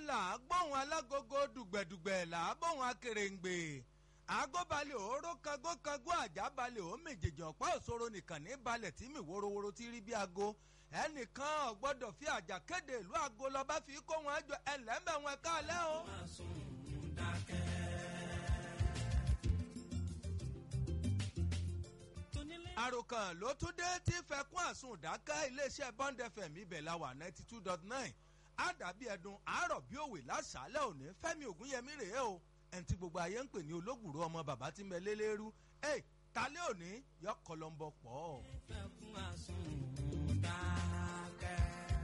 là á gbóhùn alágogo dùgbẹ̀dùgbẹ̀ là á gbóhùn akèrèǹgbè àgọ́balẹ̀ òóró kangókangó àjábalẹ̀ ó méjèèjì ọ̀pá òṣòro nìkan ní balẹ̀ tí mi wórówóró ti rí bí aago ẹnìkan ò gbọ́dọ̀ fi àjà kéde ìlú aago lọ́ba fi kó wọn jọ ẹlẹ́mẹ̀ wọn káàlẹ́ o. àròkàn ló tún dé tí fẹkún àsùn dáká iléeṣẹ́ bond fm ibẹ̀ la wà ninety two dot nine àdàbí ẹdun àárọ̀ bí òwe lásàálẹ̀ òní fẹ́mi ògúnyẹmí rèé o ẹni tí gbogbo ayé ń pè ní olóògùrú ọmọ bàbá tí ń bẹ lélẹ́rú ẹ talẹ́ òní yọ kọlọ́mbọ pọ̀. fẹkún àsùn dákẹ́.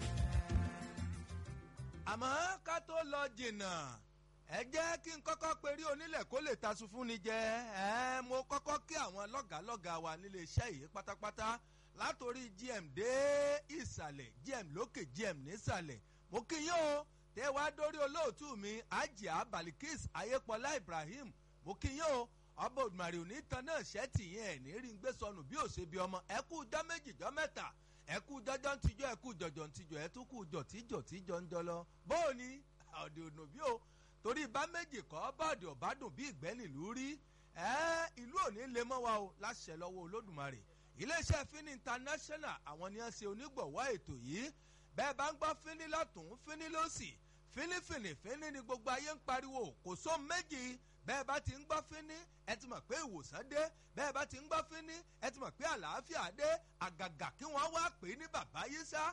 àmọ́ ká tó lọ jìnnà ẹ jẹ́ kí n kọ́kọ́ perí onílẹ̀ kó lè tasun fún ni jẹ ẹ mo kọ́kọ́ kí àwọn lọ́gàálọ́gàá wa nílé iṣẹ́ yìí pátápátá látòrí gm dé ìsàlẹ̀ gm lókè gm nísàlẹ̀ mo kí yín o tẹ wá dórí olóòtú mi ajia balikis ayépọlá ibrahim mo kí yín o ọba òdùmarè òní tan náà ṣẹ́ẹ̀tì yín ẹ̀ ní rí ń gbé sọnù bí òṣèbí ọmọ ẹ kú jọ méjì jọ mẹ́ta ẹ kú jọjọ ń tijọ́ ẹ kú jọjọ ń tijọ́ ẹ tún kú jọ tíjọ tíjọ ń jọ lọ bóò ni ọ̀dẹ̀ ònà bí o torí bá méjì kọ́ bọ́ọ̀dì ọ̀bádùn bí ìgbẹ́ nílùú rí ẹ́ ìlú òní lè mọ́ wa o láṣẹ lọ́wọ́ olódùmarè iléeṣẹ́ fini international àwọn ni wọ́n ṣe onígbọ̀wọ́ ètò yìí bẹ́ẹ̀ bá ń gbọ́ fini lọ́tún fini lọ́sì fínífìní fíní ni gbogbo ayé ń pariwo kò só méjì bẹ́ẹ̀ bá ti ń gbọ́ fíní ẹ ti mọ̀ pé ìwòsàn dé bẹ́ẹ̀ bá ti ń gbọ́ fíní ẹ ti mọ̀ pé àlàáfíà dé àgàgà kí wọ́n wá pè é ní bàbá yìí sá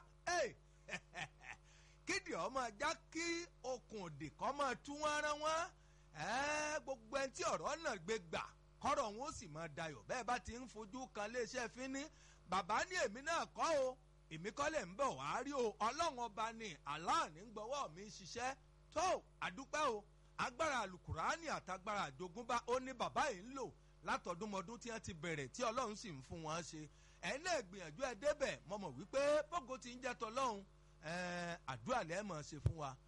kídì ọmọ ajá kí okùn òdì kọ́ máa tú wọn rán wọn gbogbo ẹni tí ọ̀rọ̀ náà gbé gbà kọ́rọ̀ wọn ó sì máa dayọ̀ bẹ́ẹ̀ bá ti ń fojú kan léṣẹ́ fíní bàbá ní èmi náà kọ́ o èmi kọ́ lẹ̀ ń bọ̀ wá rí o ọlọ́run ọba ni aláàní ń gbọ́wọ́ mi ṣiṣẹ́ tó àdúpẹ́ o agbára alukurani àtagbára àjogúnbá ó ní bàbá yìí ń lò látọdúnmọdún tí wọ́n ti bẹ̀rẹ̀ tí ọlọ́run sì ń fún wọn ṣe ẹ̀yin náà gbìyànjú ẹ débẹ̀ mo mọ̀ wípé bógo ti ń jẹ́ tọlọ́run àdúrà lẹ́ mọ̀ ṣe fún wa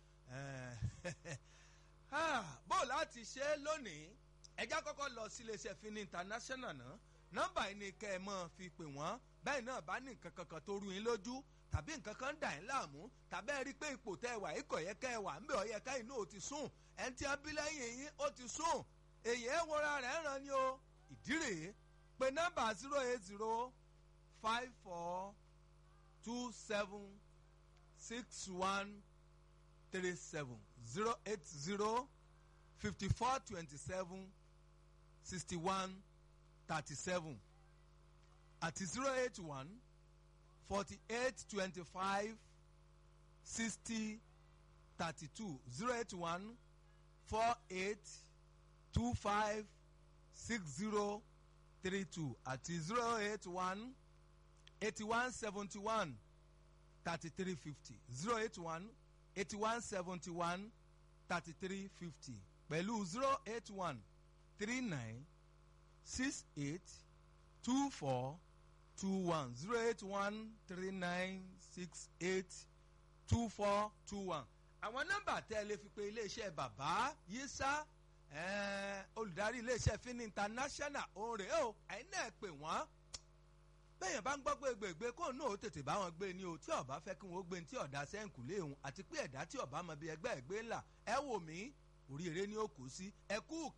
bó láti ṣe lónìí ẹjá kọ́kọ́ lọ sí iléeṣẹ́ fini international náà nọ́mbà yìí ni kẹ́ ẹ mọ́ fi pè wọ́n bẹ́ẹ̀ náà bá ní nǹkan kankan tó rú yín lójú tàbí nǹkan kan dà yín láàmú tàbí ẹ rí i pé ipò tẹ́ ẹ wà ikọ̀ yẹ kẹ́ ẹ wà ń bẹ̀ ọ yẹ ká inú ò ti sùn ẹni tí a bí lẹ́yìn yín ó ti sùn èyí ẹ wọra rẹ̀ ràn ni o ìdí rèé pé nọ́mbà zero eight zero five four two seven six one three seven zero eight zero fifty four twenty seven sixty one thirty seven àti zero eight one forty eight twenty five sixty thirty two zero eight one four eight two five six zero three two àti zero eight one eighty one seventy one thirty three fifty zero eight one eighty one seventy one thirty three fifty pẹ̀lú zero eight one three nine six eight two four two one zero eight one three nine six eight two four two one. àwọn nọ́mbà tẹ́ ẹ lè fi pe iléeṣẹ́ bàbá yísà olùdarí iléeṣẹ́ fini international òun rèé o ẹ̀yin náà pè wọ́n bẹ́ẹ̀yàn bá ń gbọ́ pé gbègbè kóun náà ó tètè bá wọn gbé ni o tí ọba fẹ́ kí wọ́n gbé ní tí ọ̀dà sẹ́ǹkù léhùn àti pé ẹ̀dá tí ọba mọ bí ẹgbẹ́ ẹ̀gbẹ́ ńlá ẹ wò mí oríire ni ó kù sí ẹ kú